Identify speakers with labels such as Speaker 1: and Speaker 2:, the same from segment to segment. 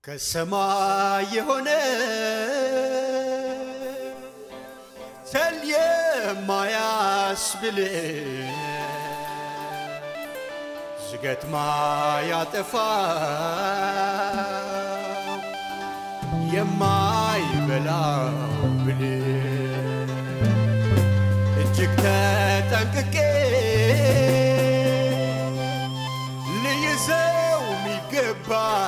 Speaker 1: ከሰማይ የሆነ ሰል የማያስብል ዝገት ማያጠፋ የማይበላው ብል እጅግ ተጠንቅቄ ልይዘው ሚገባ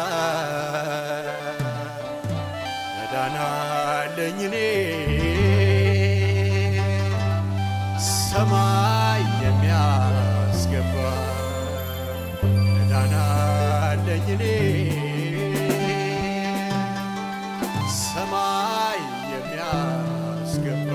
Speaker 1: መዳናለኝ እኔ ሰማይ የሚያስገባ መዳናለኝ እኔ ሰማይ የሚያስገባ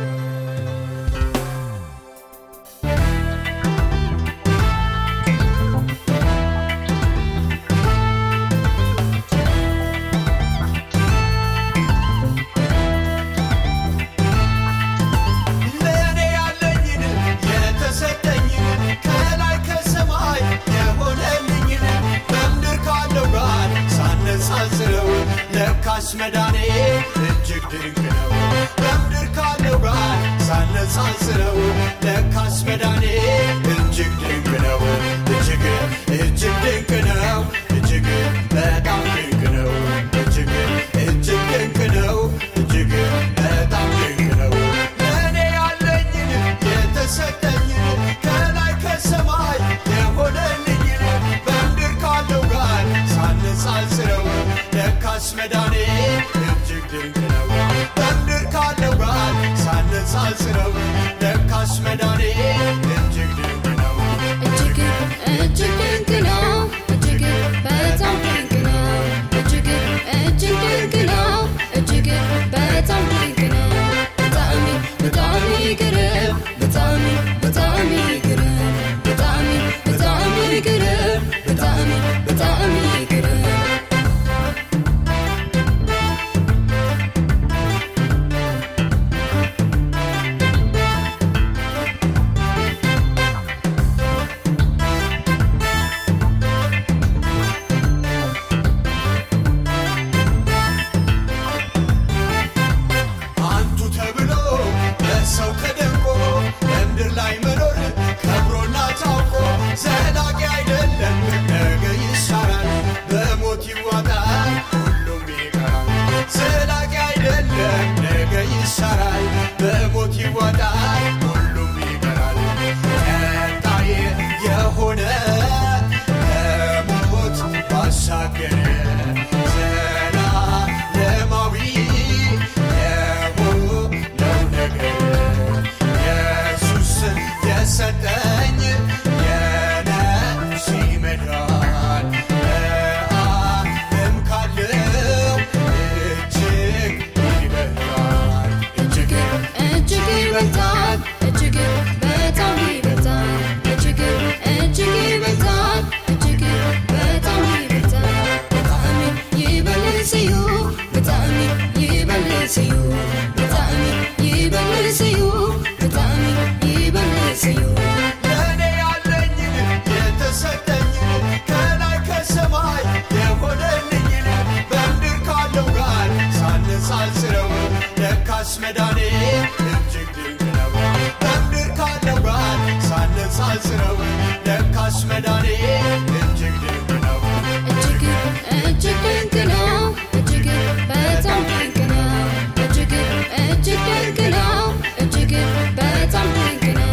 Speaker 1: ለእኔ ያለኝን የተሰጠኝን ከላይ ከሰማይ የሆነልኝን በምድር ካለው ጋር ሳነጻጽረው ለካስ መዳኔ እጅግ ድንቅ ነው። በምድር ካለው ጋር ሳነጻጽረው ለካስ መዳኔ እጅግ ድንቅ ነው። እጅግ እጅግ ድንቅ ነው። እጅግ በጣም ድንቅ ነው። እጅግ እጅግ ድንቅ ነው። እጅግ በጣም ድንቅ ነው። ለእኔ ያለኝን የተሰጠኝን ከላይ ከሰማይ የሆነልኝን በምድር ካለው ጋር ሳነጻጽረው ለካስ መዳኔ እጅግ ድንቅ ነው። በምድር ካለው ጋር ሳነጻጽረው ለካስ መዳኔ እጅግ ድንቅ ነው።
Speaker 2: እጅግ እጅግ ድንቅ ነው። እጅግ በጣም ድንቅ ነው። እጅግ እጅግ ድንቅ ነው። እጅግ በጣም ድንቅ ነው። በጣም በጣም ይገርም በጣም በጣም ይገርም በጣም በጣም ይገርም በጣም በጣም ይገርም
Speaker 1: አንቱ ተብሎ በሰው ተደንቆ በምድር ላይ መኖር ከብሮና ታውቆ ዘላቂ አይደለም፣ ነገ ይሻራል፣ በሞት ይዋጣል፣ ሁሉም ይቀራል። ዘላቂ አይደለም፣ ነገ ይሻራል፣ በሞት ይዋጣል፣ ሁሉም ይቀራል። ቀጣይ የሆነ ከሞት ባሻገር ዘላለማዊ የሆነው ነገር ኢየሱስ የሰጠኝ የነፍሴ መዳን በዓለም ካለው እጅግ ይበልጣል እጅግ
Speaker 2: እጅግ ይበልጣል እጅግ በጣም ይበልጣል እጅግ እጅግ ይበልጣል እጅግ በጣም ይበልጣል በጣም ይበልስዩ በጣም ይበልስዩ በጣም ይበልስዩ በጣም ይበልስዩ
Speaker 1: ለእኔ ያለኝን የተሰጠኝን ከላይ ከሰማይ የሆነልኝን በምድር ካለው ጋር ሳነጻጽረው ለካስ መዳኔ እጅግ ድንቅ ነው። በምድር ካለው ጋር ሳነጻጽረው ለካስ መዳኔ እጅግ ድንቅ ነው።
Speaker 2: እጅግ እጅግ ድንቅ ነው። እጅግ በጣም ድንቅ ነው። እጅግ እጅግ ድንቅ ነው። እጅግ በጣም ድንቅ ነው።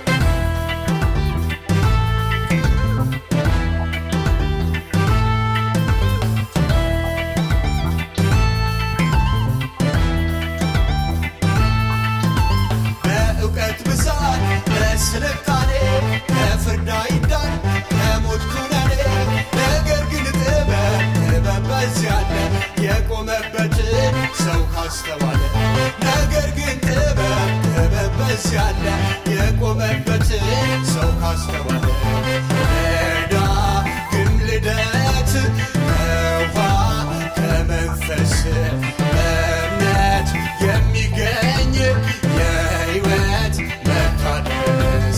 Speaker 1: በእውቀት ብዛት በስልጣኔ ከፍርድ አይዳን ከሞት ኩነኔ ነገር ግን ጥበብ ጥበብ በዚያ አለ የቆመበትን ሰው ካስተዋለ ነገር ግን ጥበብ ጥበብ በዚያ አለ የቆመበትን ሰው ካስተዋለ ዳግም ልደት ከውኃ ከመንፈስ በእምነት የሚገኝ የሕይወት መታደስ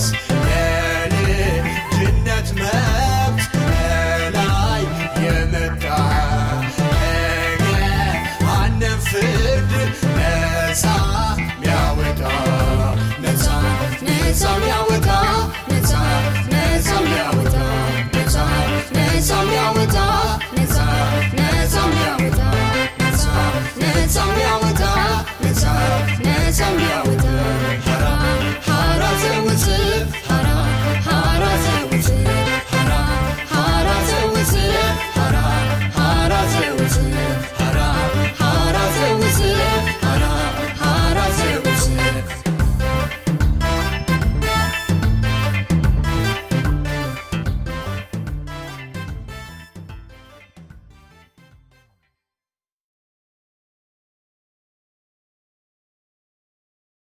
Speaker 1: የልጅነት መብት ከላይ የመጣ በጣም ያወ